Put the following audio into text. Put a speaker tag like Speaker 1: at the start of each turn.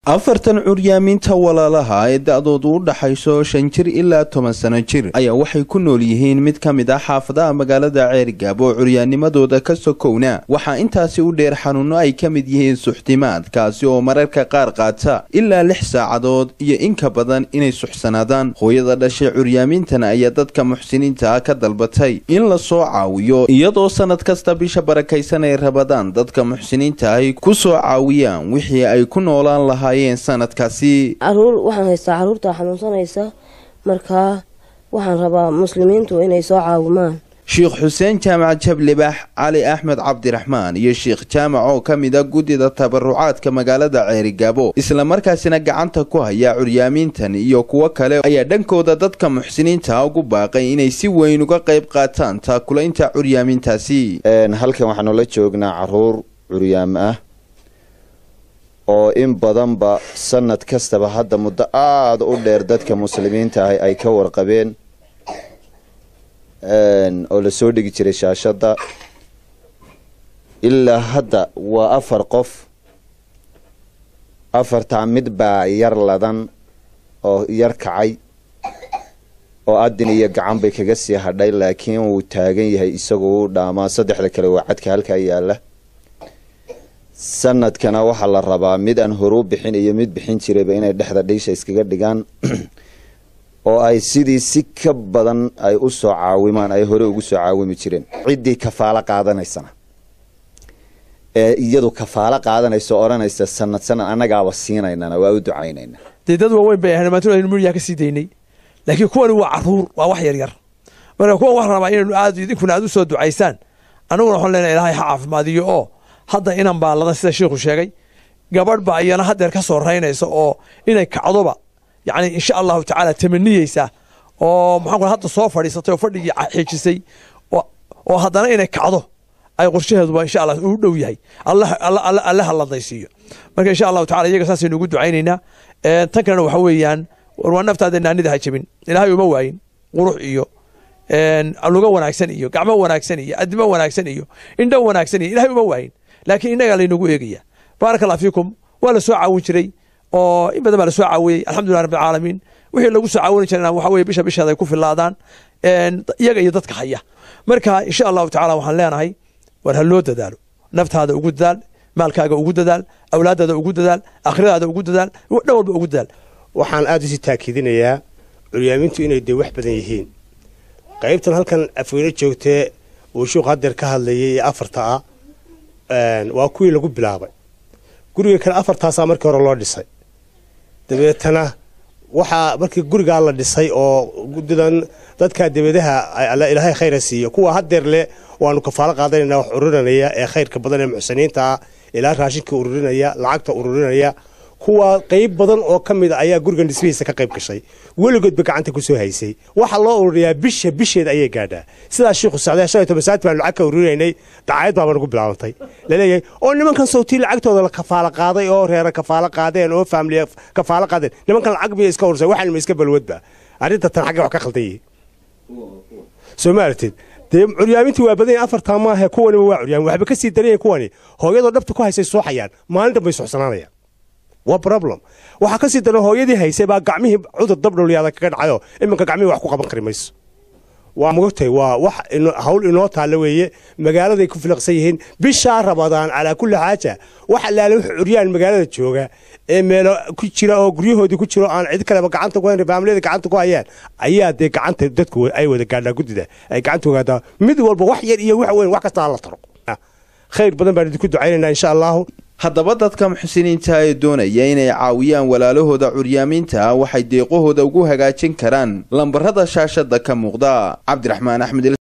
Speaker 1: afartan curyaamiinta walaalaha ee da-doodu u dhaxayso shan jir ilaa toban sano jir ayaa waxay ku nool yihiin mid ka mid ah xaafadaha magaalada ceerigaab oo curyaanimadooda ka sokowna waxaa intaasi u dheer xanuuno ay ka mid yihiin suxdimaad kaasi oo mararka qaar qaata ilaa lix saacadood iyo inka badan inay suxsanaadaan hooyada dhashay curyaamiintan ayaa dadka muxsiniinta ah ka dalbatay in la soo caawiyo iyadoo sanad kasta bisha barakaysan ay rabadaan dadka muxsiniinta ahy ku soo caawiyaan wixii ay ku noolaan lahaa sanadkaasi
Speaker 2: caruur waxaan haystaa caruurta xanuunsanaysa markaa waxaan rabaa muslimiintu inay soo caawimaan
Speaker 1: sheikh xuseen jaamac jablibaax cali axmed cabdiraxmaan iyo sheikh jaamac oo ka mid a guddida tabarucaadka magaalada ceerigaabo islamarkaasina gacanta ku haya curyaamiintan iyo kuwo kale ayaa dhankooda dadka muxsiniinta ugu baaqay inay si weyn uga qayb qaataan taakulaynta curyaamiintaasi
Speaker 3: halkan waxaanu la joognaa caruur curyaam ah oo in badanba sanad kastaba hadda muddo aada u dheer dadka muslimiinta ahi ay ka warqabeen oo lasoo dhigi jiray shaashadda ilaa hadda waa afar qof afartaa mid baa yar ladan oo yar kacay oo adin iyo gacan bay kaga sii hadhay laakiin wuu taagan yahay isagoo u dhaamaa saddexda kale waa cadka halkaa yaala sanadkana waxaa la rabaa mid aan horuu bixin iyo mid bixin jirayba inay dhexda dhiisha iskaga dhigaan oo ay sidii si ka badan ay u soo caawimaan ay hore ugu soo caawimi jireen ciddii kafaalo qaadanaysana ee iyadu kafaalo qaadanaysa odhanaysa sanad sanad annagaaba siinaynana waa u ducaynayna
Speaker 4: dee dad waaweyn bay ahayn maantuna aynu muryaa ka sii daynay laakiin kuwani waa caruur waa wax yar yar marka kuwan waxaan rabaa inaynu aad idinkuna aad u soo ducaysaan annaguna waxaan leenahay ilaahay ha caafimaadiyo oo hadda inan baa ladan sida sheikhu sheegay gabadh baa iyana haddeer ka soo raynaysa oo inay kacdoba yacni insha allahu tacaala tamaniyeysa oo maxaan hadda soo fadhiisatay oo fadhigii xiijisay oo haddana inay kacdo ay qorshaheeduba insha allah uu dhow yahay alle ha ladaysiiyo marka insha allahu tacala iyaga saasaynu ugu ducaynaynaa tan kalena waxa weeyaan war waa naftaada naanida ha jabin ilaahay uma waayin qurux iyo luga wanaagsan iyo gacmo wanaagsan iyo adimo wanaagsan iyo indho wanaagsan iyo ilahay uma waayin laakiin innagaa laynagu eegaya baaraka allah fiikum waa la soo caawin jiray oo in badan baa la soo caawiyey alxamdulilah rabbi alcaalamiin wixii lagu soo caawini jirana waxa weye bisha bisheeda ay ku filaadaan iyaga iyo dadka haya marka insha allahu tacala waxaan leenahay war ha loo dadaalo naftaada ugu dadaal maalkaaga ugu dadaal awlaadaada ugu dadaal akhradaada ugu dadaal dhan walba ugu dadaal
Speaker 5: waxaan aada usii taakidinayaa curyaamintu inay dee wax badan yihiin qaybtan halkan afweyne joogtee uu shuuq hadeer ka hadlayay ee afarta ah waa kuwii lagu bilaabay guriga kale afartaasaa markii hore loo dhisay dabeetana waxaa markii gurigaa la dhisay oo gudidan dadka debadaha ilaahay khayra siiyo kuwa hadeer leh waanu kafaalo qaadanayna wax ururinaya ee khayrka badan ee muxsiniinta ah ilaa raashinka ururinaya lacagta ururinaya kuwa qayb badan oo ka mid a ayaa gurigan dhismihiisa ka qayb gashay weligoodba gacanta kusoo haysay waxaa loo ururiyaa bisha bisheed ayay gaadhaa sidaas shiikhu sacdee shan iyo toban saati baan lacag ka ururinaynay dacaayad baaba nagu bilaabantay laleeyahay oo nimankan sawtii lacagtooda la kafaalo qaaday oo reera kafaalo qaadeen oo faamiliya kafaalo qaadeen nimankan lacag miya iska urursay waxaan ma iska balwadba arrinta tan xagga wax ka khaldan yihiin soo ma aragtid dee curyaamintii waa badan yahin afartaa maahe kuwaniba waa curyaamin waxba ka sii daran kuwani hooyadoo dhabta ku haysay suuxayaan maalin dhanbay suxsanaanayaan waa problem waxaa ka sii daran hooyadii haysay baa gacmihii cudur dabdhowliyaada kaga dhacayo iminka gacmihii wax ku qaban kari mayso waa mogogtay waa wax hawl inoo taalla weeye magaaladay ku filaqsan yihiin bishaa rabadaan calaa kulli xaaja wax allaale wax curyaan magaalada jooga ee meelo ku jira oo guryahoodii ku jiro aan cid kaleba gacanta ku hayn faamiliyada gacanta ku hayaan ayaa dee gacanta dadku ay wada gaadhaa guddida ay gacanta ogaadaa mid walba wax yar iyo wax weyn wax kasta hala taro khayr badan baan idinku ducaynaynaa insha allahu
Speaker 1: haddaba dadka muxsiniinta ee doonaya inay caawiyaan walaalahooda curyaamiinta waxay deeqahooda ugu hagaajin karaan lambarada shaashada ka muuqda cabdiraxmaan axmed